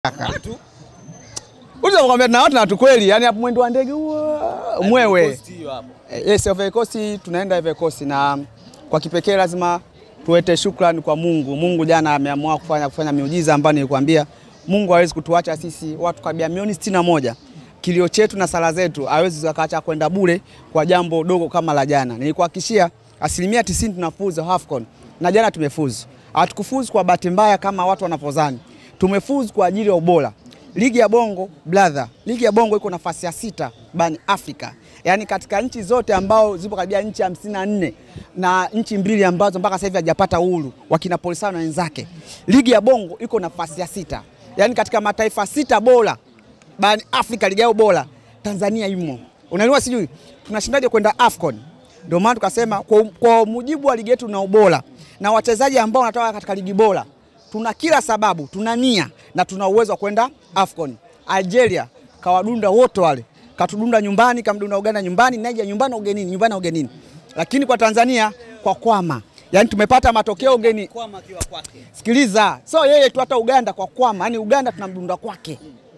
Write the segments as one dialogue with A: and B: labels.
A: Unakwambia na watu na watu kweli, yani hapo mwendo wa ndege huo mwewe. Yes, Ivory Coast tunaenda Ivory Coast na kwa kipekee lazima tuwete shukrani kwa Mungu. Mungu jana ameamua kufanya kufanya miujiza ambayo nilikwambia Mungu hawezi kutuacha sisi watu kabia milioni sitini na moja. Kilio chetu na sala zetu hawezi zakaacha kwenda bure kwa jambo dogo kama la jana. Nilikuhakikishia asilimia tisini tunafuzu AFCON na jana tumefuzu. Hatukufuzu kwa bahati mbaya kama watu wanapozani. Tumefuzu kwa ajili ya ubora. Ligi ya Bongo brother, ligi ya Bongo iko nafasi ya sita barani Afrika, yaani katika nchi zote ambao zipo karibia nchi hamsini na nne na nchi mbili ambazo mpaka sasa hivi hajapata uhuru wakina Polisario na wenzake. Ligi ya Bongo iko nafasi ya sita, yaani katika mataifa sita bora barani Afrika, ligi yao bora Tanzania imo. Unaelewa, sijui tunashindaje kwenda AFCON? Ndio maana tukasema kwa, kwa mujibu wa ligi yetu na ubora na wachezaji ambao wanatoka katika ligi bora tuna kila sababu, tuna nia na tuna uwezo wa kwenda AFCON. Algeria kawadunda wote wale, katudunda nyumbani, kamdunda Uganda nyumbani, Nigeria nyumbani, ugenini, nyumbani, ugenini. Lakini kwa Tanzania kwa kwama, yani tumepata matokeo ugeni. Sikiliza, so yeye tu, hata Uganda kwa kwama, yani Uganda tunamdunda kwake,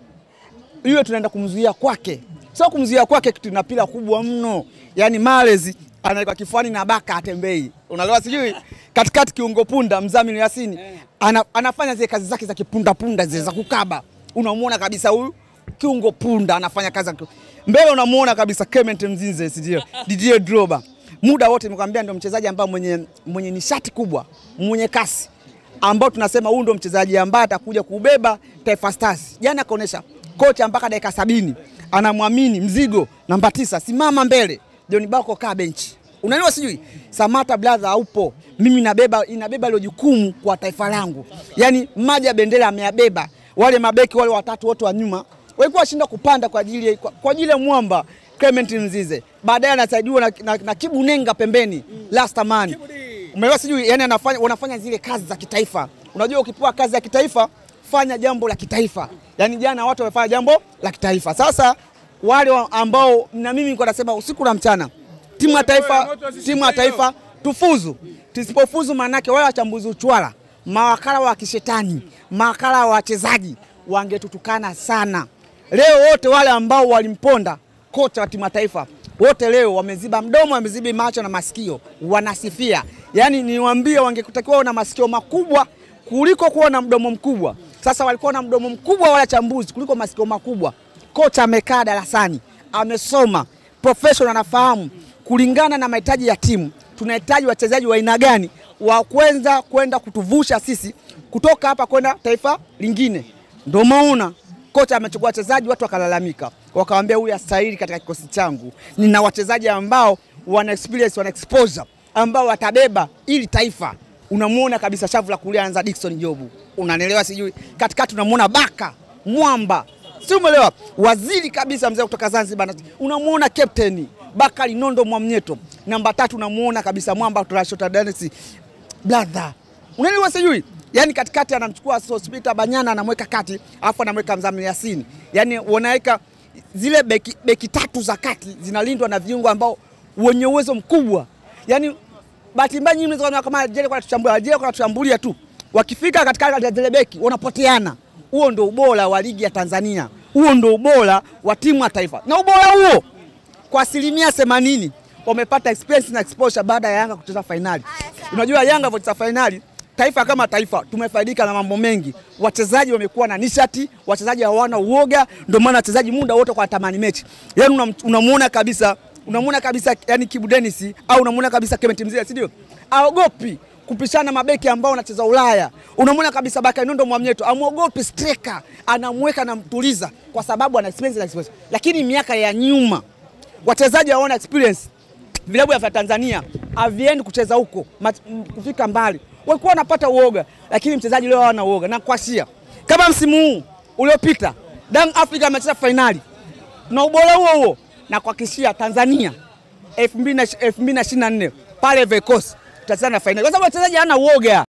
A: iwe tunaenda kumzuia kwake, sio kumzuia kwake, kitu na pila kubwa mno, yani malezi anaweka kifuani na baka atembei, unaelewa? Sijui katikati kiungo punda Mzamili Yasini ana, anafanya zile kazi zake za kipunda punda zile za kukaba, unamuona kabisa huyu kiungo punda anafanya kazi mbele, unamuona kabisa Clement Mzinze, sijui Didier Drogba, muda wote nimekwambia, ndio mchezaji ambaye mwenye, mwenye nishati kubwa, mwenye kasi ambao tunasema huyu ndio mchezaji ambaye atakuja kubeba Taifa Stars. Jana akaonyesha kocha mpaka dakika sabini anamwamini mzigo namba tisa, simama mbele John Bako kaa benchi. Unaelewa sijui? Samata brother haupo. Mimi nabeba inabeba ile jukumu kwa taifa langu. Yaani maji ya bendera ameyabeba. Wale mabeki wale watatu wote wa nyuma walikuwa washinda kupanda kwa ajili kwa, kwa ajili ya mwamba Clement Mzize. Baadaye anasaidiwa na, na, na Kibu Nenga pembeni. Last man. Umeelewa sijui? Yaani anafanya wanafanya zile kazi za kitaifa. Unajua ukipewa kazi ya kitaifa fanya jambo la kitaifa. Yaani jana watu wamefanya jambo la kitaifa. Sasa wale ambao na mimi niko nasema usiku na mchana, timu ya taifa, timu ya taifa tufuzu. Tusipofuzu, maanake wale wachambuzi uchwala, mawakala wa kishetani, mawakala wa wachezaji wangetutukana sana. Leo wote wale ambao walimponda kocha wa timu ya taifa wote leo wameziba mdomo, wameziba macho na masikio, wanasifia. Yaani niwaambie, wangekutakiwa na masikio makubwa kuliko kuwa na mdomo mkubwa. Sasa walikuwa na mdomo mkubwa wale wachambuzi kuliko masikio makubwa. Kocha amekaa darasani, amesoma professional, anafahamu kulingana na mahitaji ya timu, tunahitaji wachezaji wa aina gani wa kwanza kwenda kutuvusha sisi kutoka hapa kwenda taifa lingine. Ndio maana kocha amechukua wachezaji, watu wakalalamika, wakawambia huyu astahili katika kikosi changu. Nina wachezaji ambao wana experience, wana exposure ambao watabeba ili taifa. Unamuona kabisa shavu la kulia anza Dickson Jobu, unanielewa? Sijui katikati unamuona Baka Mwamba si umeelewa? Waziri kabisa mzee kutoka Zanzibar, unamuona captain Bakari Nondo Mwamnyeto. Namba tatu unamuona kabisa Mwamba Trashota Dennis brother, unaelewa? Sijui yani katikati anamchukua Sospita Banyana anamweka kati, alafu anamweka Mzamili Yasini, yani wanaweka zile beki, beki tatu za kati zinalindwa na viungo ambao wenye uwezo mkubwa. Yani bahati mbaya nyinyi mnaweza kama Algeria kwa tuchambulia, Algeria kwa tuchambulia tu, wakifika katika zile beki wanapoteana huo ndo ubora wa ligi ya Tanzania, huo ndo ubora wa timu ya taifa, na ubora huo kwa asilimia themanini wamepata experience na exposure baada ya Yanga kucheza fainali. Unajua Yanga vocheza fainali, taifa kama taifa tumefaidika na mambo mengi. Wachezaji wamekuwa na nishati, wachezaji hawana uoga, ndio maana wachezaji muda wote kwa tamani mechi. Yani unamuona kabisa, unamuona kabisa yani Kibu Dennis au unamuona kabisa Clement Mzize, si ndio? Aogopi kupishana mabeki ambao wanacheza Ulaya. Unamwona kabisa Bakari Nondo Mwamnyeto amwogopi striker, anamweka anamtuliza kwa sababu ana experience na experience. Lakini miaka ya nyuma wachezaji hawana experience, vilabu vya Tanzania haviendi kucheza huko kufika mbali, walikuwa wanapata uoga, lakini mchezaji leo hana uoga na kuashia kama msimu huu uliopita Young Africa amecheza fainali na ubora huo huo, na kuhakikishia Tanzania 2024 pale Ivory Coast tutacheza na fainali kwa sababu wachezaji hana uoga.